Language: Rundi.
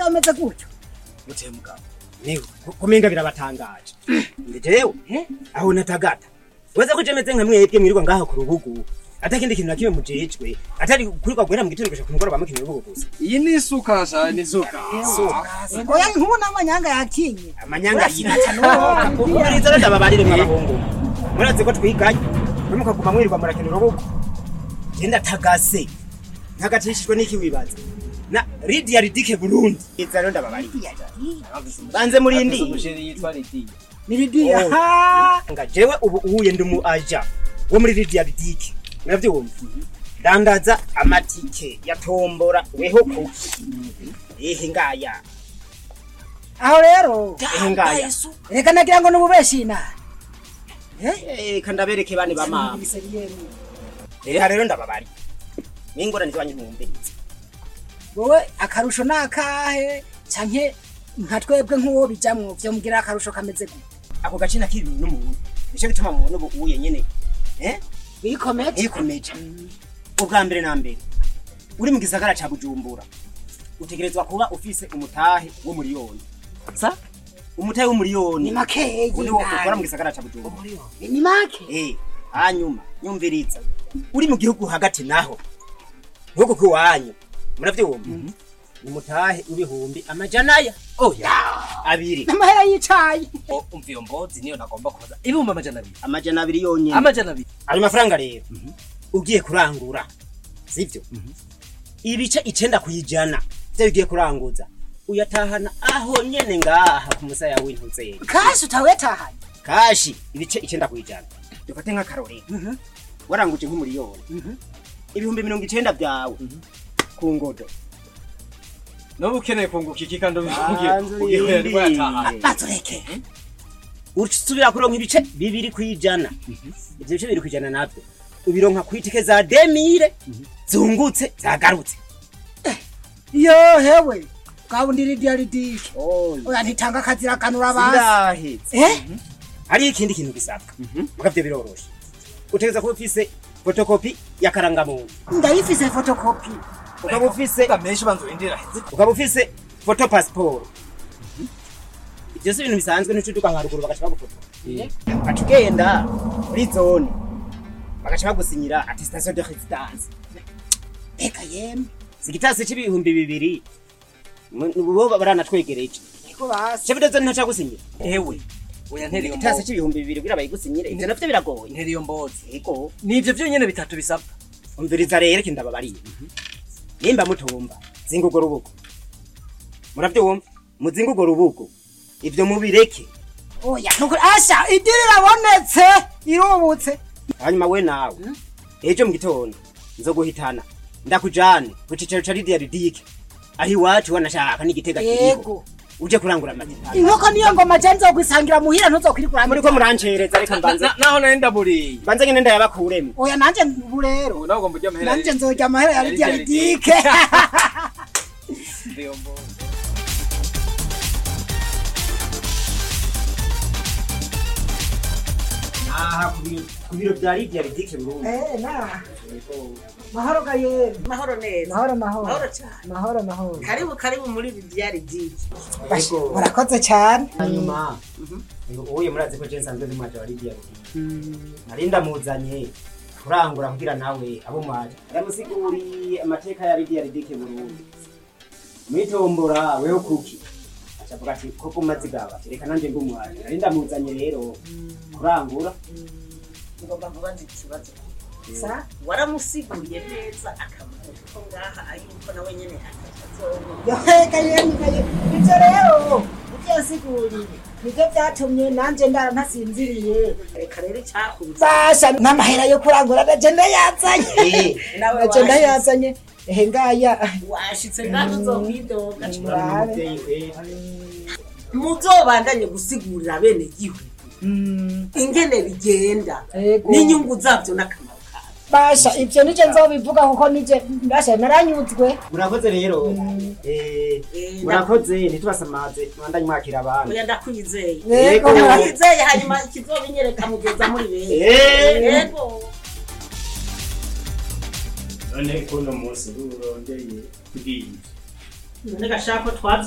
bameze gutyo muteye mugabo niwe kumenga birabatangaje ndi jewe aho natagata weza ko jemeze nka mwebwe mwirirwa ngaha ku rubugu atakindi kintu na kimwe mujejwe atari kurirwa guhera mu gitondo gushika ku mugoroba mukina urubugu gusa iyi ni isuka sha ni isuka oya nk'ubu n'amanyanga yakinye amanyanga yirata uburiza rero ndababarire mwabahungu murazi ko twiganye mwe mukaguma mwirirwa murakina urubugu genda tagase ntagatishijwe n'iki wibaza na Lydia Ridike Burundi iza rero ndababarire banze murindi umusheri yitwa Lidiya niridiya Oh. ha nga jewe ubu uhuye ndi mu aja wo muri Lydia Ridike muravyumva dandaza amatike ya tombora weho kuki ehe ngaya aho rero ehe ngaya reka nagira ngo nububeshi inara eh kandabereke bane ba mama Eha rero ndababari. Ningorane zibanye ntumbirize. wowe akarusho ni akahe canke nka twebwe nk'uwo bijamwo vyomubwira akarusho kameze gute Ako gace nakiri n'umuntu. Nico gituma mubona ubu uye nyene. Eh? wikomeje Ikomeje. Ubwa mbere na mbere. Uri mu gisagara ca Bujumbura. Utegerezwa kuba ufise umutahe wo miliyoni. Sa? Umutahe wo ni miliyoni. makeyi Uri wo ukora mu gisagara ca Bujumbura. ni make Eh, hanyuma nyumviriza. Uri mu gihugu hagati naho. Gihugu kiwanyu. Muravyumva? Ni mutahe w'ibihumbi amajana ya. oya Abiri. n'amahera y'icayi O- umva iyo mbozi niyo nagomba kubaza ibihumbi amajana abiri amajana abiri yonyene amajana abiri ayo mafaranga rero ugiye kurangura sivyo ibice icenda kuyijana vyo ugiye kuranguza uyatahana aho nyene ngaha ku musaya w'intuzeri kashi utawetahanye kashi ibice icenda kuyijana dufate nk'akarorero waranguje nk'umuriyoni ibihumbi mirongo icenda vyawe ku ngodo noba ukeneye kunguka iki kandi Banza ugiye urindire. yataha bazureke usubira kuronka ibice bibiri kwijana ivyo bice bibiri kwijana navyo ubironka kwitike za demire zungutse zagarutse yo hewe bwabundi ridiya ridike oya oya ntitanga akazira kanura abantu sindahetse eh hariho ikindi kintu gisabwa mugavyo biroroshe utegereza kuba ufise fotokopi ya karangamuntu ndayifise fotokopi ukaba ufise menshi banza urindira ukaba ufise foto pasiporo ivyo si ibintu bisanzwe ntucuduka nka ruguru bagaca bagufotora ugaca ugenda muri zone bagaca bagusinyira attestation de résidence reka yemwe sigitasi c'ibihumbi bibiri mu- bo baranatwegereje niko basi chef de zone ntaca gusinyira ewe oya ntera iyo igitasi mbozi c'ibihumbi bibiri kugira bayigusinyire ivyo navyo biragoye ntera iyo mbozi ego nivyo vyonyene bitatu bisabwa umviriza rero iki ndababariye nimba mutumva zinga urwo rubugo muravyumva muzinga urwo rubugo ivyo mubireke oya nukuri asha idiri irabonetse irubutse hanyuma we nawe ejo mu gitondo nzoguhitana ndakujane ku cicaro ca Lydia Ridike aho iwacu wanashaka n'igitega kiriho yego uje kurangura amateka inkoko niyo ngoma je nzokwisangira muhira ntuzokwirikura muriko murancereza reka mbanze Na- naho nari ndaburiye mbanze nyene ndayabakuremo oya nanje ubu rero ubu nawe ugomba ujya amahera nanje nzorya amahera ya ya ridiya Lydia ridike iyo mbozi aha ku biro- ku biro vya Lydia Ridike Burundi Eh, na mahoro ga yemwe mahoro neza mahoro mahoro mahoro cyane mahoro mahoro karibu karibu muri bidiyari diki Ego. murakoze cyane hanyuma ubuye murazi ko je nsanzwe ndi mwaje wa Lydia Ridike nari ndamuzanye kurangura kugira nawe abo mwaje ndamusiguriye amateka ya Lydia Ridike Burundi mwitombora weho kuki acavuga ati koko mazigaba ati reka nanje ndi umwaje nari ndamuzanye rero kurangura ngomba kubaza ikibazo sa waramusiguriye neza akamaro ko ngaha ayuko nawe nyene akazobona yohega yemwe ga yemwe ivyo rero ivyo yasiguriye nivyo vyatumye nanje ndara ntasinziriye reka rero icyakubuza basha n'amahera yo kurangura naje ndayazanye nawe naje ndayazanye ehe ngaya washitse ngaho uzokwidoga murabe umuvyeyi kwera muzobandanye gusigurira bene gihugu Mm, ingene bigenda Ego. n'inyungu zabyo n'akamaro kabyo basha ivyo nije nzobivuga kuko nije basha naranyuzwe murakoze rero eh, Eh, murakoze ntitubasamaze mwandanye mwakira abantu oya ndakwizeye yego Ego. ndakwizeye hanyuma ikizobinyereka mugeza muri bene Eh. yego none kuno munsi urondeye kubwira none gashaka ko twavye